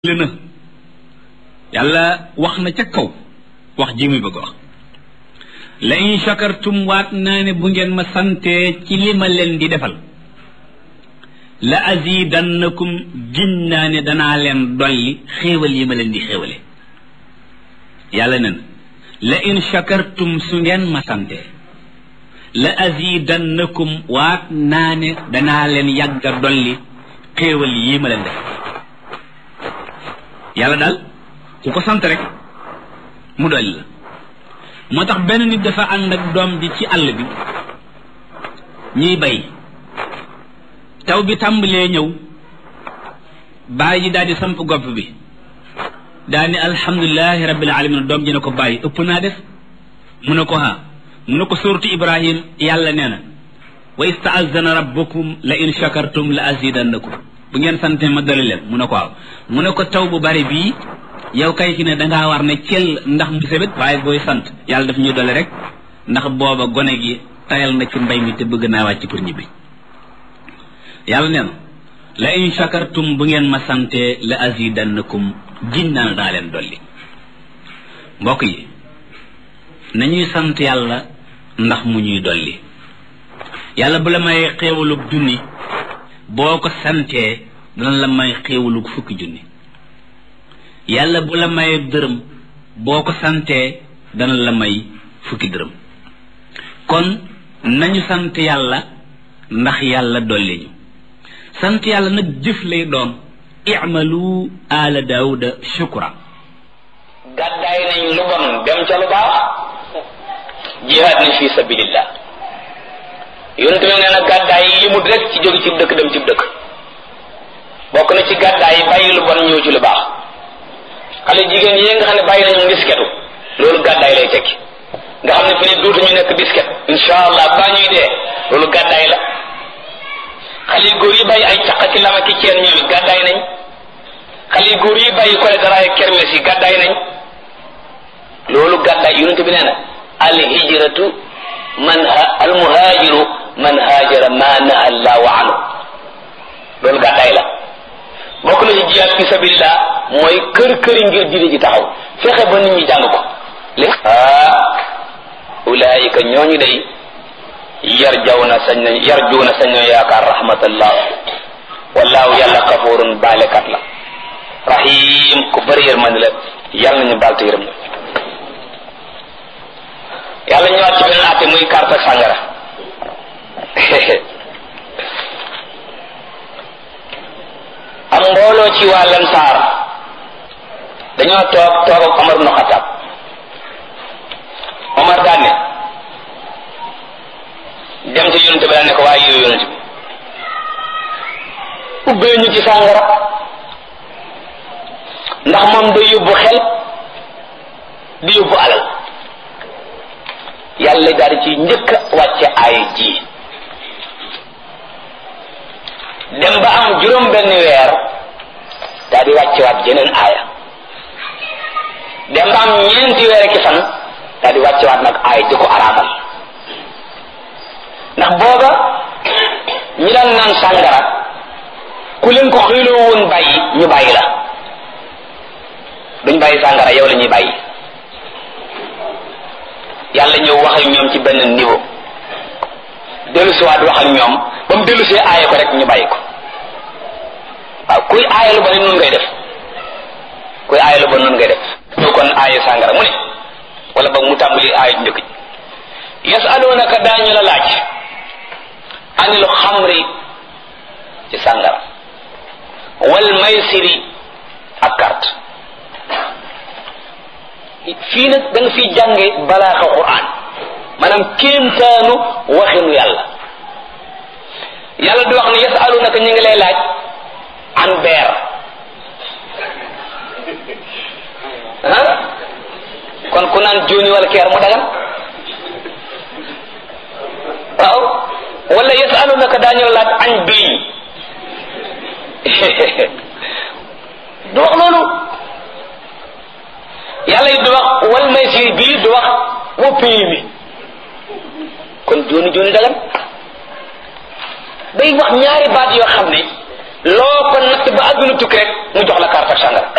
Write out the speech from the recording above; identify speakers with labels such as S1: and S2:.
S1: na yàlla wax na ca kaw wax ji muy bëgg wax la in shakartum waat naa ne bu ngeen ma santee ci li ma leen di defal la azidannakum giñ naa ne danaa leen dolli xéewal yi ma leen di xéewale yàlla nen la in shakartum su ngeen ma santee la azidannakum waat naa ne danaa leen yàgga dolli xéewal yi ma leen def yàlla daal ku ko sant rek mu dolli la moo tax benn nit dafa ànd ak doom ji ci àll bi ñuy bay taw bi tàmbalee ñëw bàyyi ji daal di samp gopp bi daal ni alhamdulilahi rabbil alamin doom ji ne ko bàyyi ëpp naa def mu ne ko ha mu ne ko suuratu ibrahim yàlla nee na wa istaazana rabbukum la in shakartum la azidannakum bu ngeen sante ma dolli leen mu ne ko waaw mu ne ko taw bu bari bii yow kay ci ne dangaa war ne cel ndax mu sebet waaye booy sant yàlla daf ñuy dolli rek ndax booba gone gi tayal na ci mbay mi te bëgg naa wàcc pour ñibbi yàlla nee na la in shakartum bu ngeen ma sante la azidannakum giñ naa daa leen dolli mbokk yi nañuy sant yàlla ndax mu ñuy dolli yàlla bu la may xéewalug junni boo ko santee dana la may xéewalug fukki junni yàlla bu la may dërëm boo ko santee dana la may fukki dërëm kon nañu sant yàlla ndax yàlla dolli ñu sant yàlla nag jëf lay doon i'malu ala daawuda shukra
S2: gàddaay nañ lu bon dem ca lu baax jihaad nañ fi sabilillah yonente bi nee na gàddaay yi limut rek ci jóge ci dëkk dem ci dëkk bokk na ci gàddaay yi bàyyi lu bon ñëw ci lu baax xale jigéen yi nga xam ne bàyyi nañu disketu loolu gàddaay lay tekki nga xam ne fi ne dootuñu nekk disket insha allah baa ñuy dee loolu gàddaay la xale yu góor yi bàyyi ay caq ki lama ki ceen ñoom it gàddaay nañ xale yu góor yi bàyyi kole daraay kermes yi gàddaay nañ loolu gàddaay yonente bi nee na al hijratu man al muhajiru man haajara ma naha allahu anhu loolu gàddaay la bokk na ci jihaad fi sabilillah mooy kër këri ngir diine ji taxaw fexe ba nit ñi jàng ko li ah ulaayika ñooñu day yar jaw na sañ nañ yar juu na sañ nañ yaakaar rahmatallah wallaahu yàlla kafurun baalekat la rahim ku bëri yërmande la yàlla nañu baal te yërëm na yàlla ñëwaat ci beneen àtte muy carte ak sàngara am mbooloo ci waa Lansaar dañoo toog toog ak Omar ibn Xattaab Omar daan ne dem ci yonente bi daan ne ko waaye yow yonente bi ubbee ñu ci sàngara ndax moom day yóbbu xel di yóbbu alal yàlla daal di ci njëkk a wàcce aaya ji dem ba am juróom benn weer daal di wàcce waat jeneen aaya dem ba am ñeenti weer ki fan daal di wàcce waat nag aaya di ko araamal ndax booba ñi daan naan sàngara ku leen ko xiiloo woon bàyyi ñu bàyyi la duñ bàyyi sàngara yow la ñuy bàyyi yàlla ñëw wax ak ñoom ci benn niveau dellu si waat wax ak ñoom ba mu dellu see aaye ko rek ñu bàyyi ko waaw kuy aaye lu ba noonu ngay def kuy aaye lu ba noonu ngay def ñu kon aaye sàngara mu ne wala ba mu tàmbali aaye njëkk ji yasalunaka daañu la laaj anil xamri ci sàngara wal maysiri ak carte fii nag da nga fiy jànge balaaxa quran maanaam kéemtaanu waxinu yàlla yàlla di wax ne yasalunaka ñu ngi lay laaj an beer ah kon ku naan jóoni wala keer mu dagan waaw wala yasalunaka daañu la laaj añ biiñ du wax loolu yàlla yi du wax wal maysir bii du wax woppi mi kon jooni jooni dagan day wax ñaari baat yoo xam ne loo ko natt ba àdduna tukki rek mu jox la carte ak sàngara